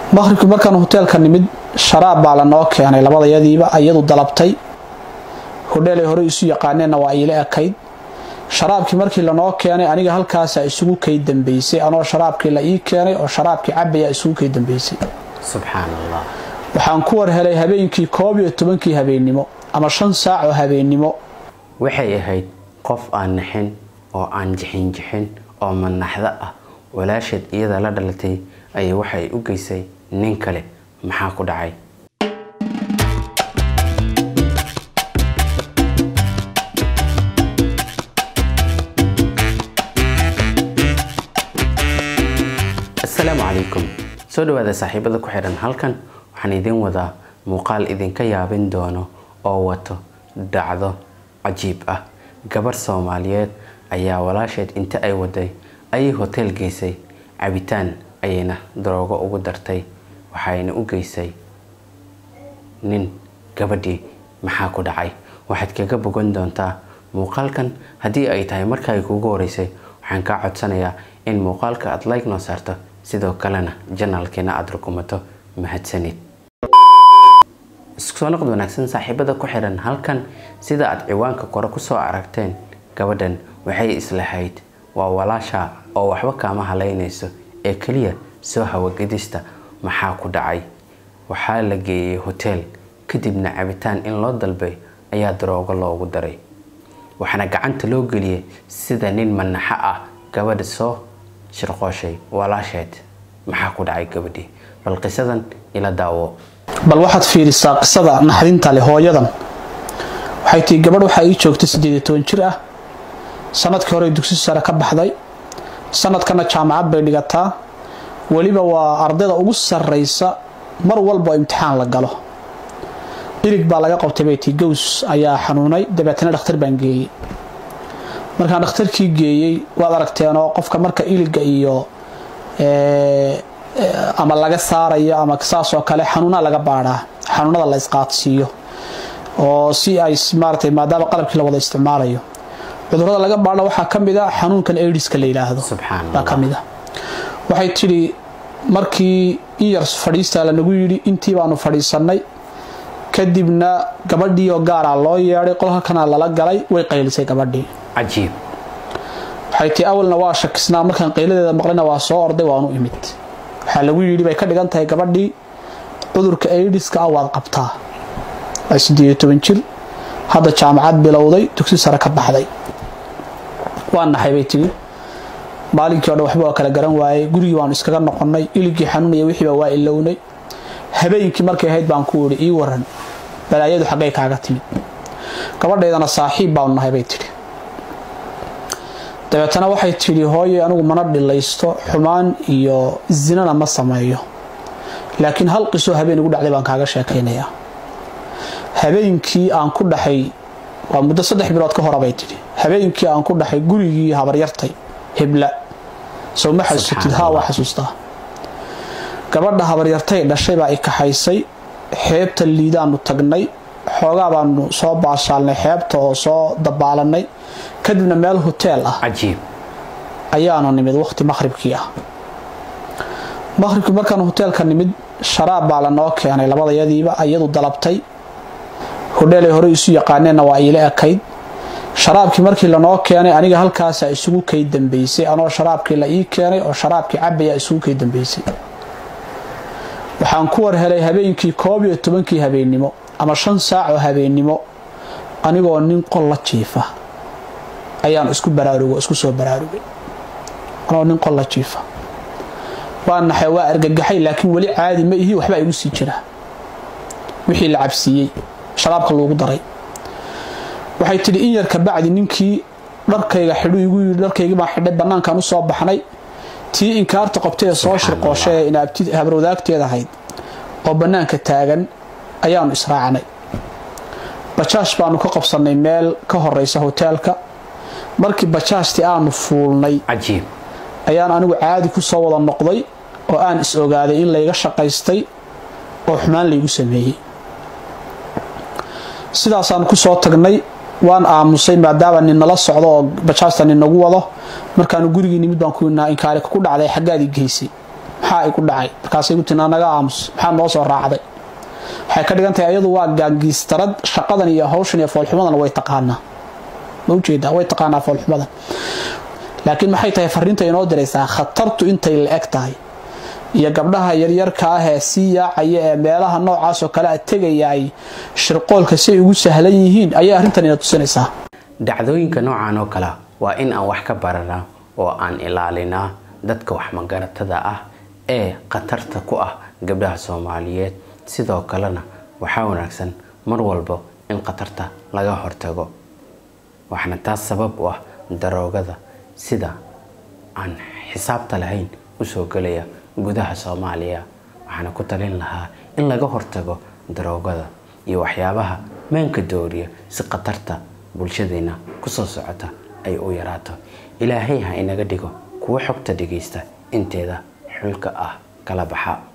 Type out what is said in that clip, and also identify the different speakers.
Speaker 1: maqhribkii markaan hoteelka nimid sharaab baa lanoo keenay labadayadiiba iyadu dalabtay hodheelay hore isu yaqaaneenna waa iila ekayd sharaabkii markii lanoo keenay aniga halkaasaa isugu kay dambeysay anoo sharaabkii la ii keenay oo sharaabkii cabayaa isugu kay dambeysay
Speaker 2: subxaan allah
Speaker 1: waxaan ku war helay habeenkii koob iyo tobankii habeennimo ama shan saac oo habeennimo
Speaker 2: waxay ahayd qof aan naxin oo aan jixin jixin oo manaxdo ah walaasheed iyada la dhalatay ayay waxay u geysay nin kale maxaa ku dhacay asalaamu calaykum soo dhawaada saaxiibada ku xidhan halkan waxaan idiin wadaa muuqaal idinka yaabin doono oo wato dhacdo cajiib ah gabar soomaaliyeed ayaa walaasheed inta ay waday ayay hoteel geysay cabitaan ayayna daroogo ugu dartay waxayna u geysay nin gabadhii maxaa ku dhacay waxaad kaga bogan doontaa muuqaalkan haddii ay tahay markaay kuugu horeysay waxaan kaa codsanayaa in muuqaalka aad like noo saarto sidoo kalena janaalkeena aada rukumato mahadsanid isku soo noqod wanaagsan saaxiibada ku xidhan halkan sida aad ciwaanka kore kusoo aragteen gabadhan waxay islahayd waa walaasha oo waxba kaama haleynayso ee keliya soo hawagedista maxaa ku dhacay waxaa la geeyey hoteel kadibna cabitaan in loo dalbay ayaa daroogo loogu daray waxaana gacanta loo geliyey sida nin manaxo ah gabadha soo shirqooshay walaasheed maxaa ku dhacay gabadhii bal qisadan ila daawo
Speaker 1: bal waxaad fiirisaa qisada naxdinta leh hooyadan waxay tihi gabadh waxaa ii joogtay siddeed iyo toban jir ah sanadkii hore dugsi sare ka baxday sanadkana jaamacad bay dhigataa weliba waa ardayda ugu sarraysa mar walba oo imtixaan la galo ilig baa laga qabtay bay tii gows ayaa xanuunay dabeetana dhakhtar baan geeyey markaan dhakhtarkii geeyey waad aragteenoo qofka marka iliga iyo ama laga saarayo ama saasoo kale xanuunaa laga baadhaa xanuunada la isqaadsiiyo oo si ay maaratay maadaama qalabkii la wada isticmaalayo cudurada laga baadha waxaa ka mid a xanuunkan aidiska la yidhaahdo baa ka mid a waxay tidhi markii in yar fadhiistaa lanagu yidhi intii baanu fadhiisannay kadibna gabadhiioo gaaraa loo yeedhay qolhalkana lala galay way qaylisay gabadhii
Speaker 2: cajiib
Speaker 1: waxay tii awalna waa shakisnaa markaan qayladeeda maqlina waa soo orday waanu imid waxaa lagu yidhi bay ka dhigan tahay gabadhii cudurka aidiska ah waad qabtaa waa siddeed iyo toban jir hadda jaamacad bilowday dugsi sare ka baxday waa naxay bay tigi maalinkii o dhan waxba waa kala garan waayey gurigii waanu iskaga noqonnay iligii xanuunaya wixiiba waa ilownay habeenkii markay ahayd baan ku idhi ii waran balaayadu xaggay kaaga timid gabadhaydana saaxiib baanu nahay bay tidhi dabeetana waxay tidhi hooye anigu mana dhilaysto xumaan iyo zinana ma sameeyo laakiin hal qisoo habeen igu dhacday baan kaaga sheekaynayaa habeenkii aan ku dhaxay waa muddo saddex bilood ka hora bay tidhi habeenkii aan ku dhaxay gurigii habaryartay hebla sow ma xasuusatid haa waa xasuustaa gabadha habaryartay dhashay baa i kaxaysay xeebta liidaanu tagnay xoogaa baanu soo baashaalnay xeebta oo soo dabaalanay kadibna meel hoteel ah
Speaker 2: cajiib
Speaker 1: ayaanu nimid waqti maqhribkii ah maqhribkii markaan hoteelka nimid sharaab baa lanoo keenay labadayadiiba iyadu dalabtay hodheelay hore isu yaqaaneenna waa iila ekayd sharaabkii markii lanoo keenay aniga halkaasaa isugu kay dambeysay anoo sharaabkii la ii keenay oo sharaabkii cabayaa isugu kay dambeysay waxaan ku war helay habeenkii koob iyo tobankii habeennimo ama shan saac oo habeennimo anigoo nin qol la jiifa ayaan isku baraarugo isku soo baraarugay anigoo nin qol la jiifa waa naxay waa argagaxay laakiin weli caadi ma ihi waxbaa igu sii jira wixii la cabsiiyey sharaabka loogu daray waxay tidhi in yar kabacdi ninkii dharkayga xidhu igu yidhi dharkaygii baan xidhay bannaankaan u soo baxnay tii inkaarta qabtay ee soo shirqooshay ee inaabti habarwadaagteed ahayd oo bannaanka taagan ayaanu israacnay bajaash baanu ka qabsannay meel ka horeysa hoteelka markii bajaashtii aanu fuulnay
Speaker 2: cajiib
Speaker 1: ayaan anigu caadi ku soo wada noqday oo aan is ogaaday in layga shaqaystay oo xumaan laygu sameeyey sidaasaanu ku soo tagnay waan aamusay maadaama nin nala socdo oo bajaajta nin nagu wado markaanu gurigii nimid baan ku inaa inkaari ku dhacday xaggaadii geysay maxaa igu dhacay markaasay gu tii naga aamus maxaa noo soo raacday waxay ka dhigan tahay ayadu waa gaangiistarad shaqadan iyo hawshan iyo foolxumadan way taqaanaa ma ujeedaa way taqaanaa foolxumadan laakiin maxay tahay fariinta inoo diraysaa khatartu intay la eg tahay iyo gabdhaha yaryarka ah ee sii yaacaya ee meelaha noocaasoo kale a tegayaay shirqoolka siay ugu sahlan yihiin ayay arrintan ina tusinaysaa
Speaker 2: dhacdooyinka noocan oo kale waa in aan wax ka baranaa oo aan ilaalinaa dadka waxmagaratada ah ee khatarta ku ah gabdhaha soomaaliyeed sidoo kalena waxaa wanaagsan mar walba in khatarta laga hortago waxaana taas sabab u ah daroogada sida aan xisaabta lahayn usoo gelaya gudaha soomaaliya waxaana ku talin lahaa in laga hortago daroogada iyo waxyaabaha maanka dooriya si khatarta bulshadeena kusoo socota ay u yaraato ilaahay ha inaga dhigo kuwo xogta dhagaysta inteeda xulka ah kala baxa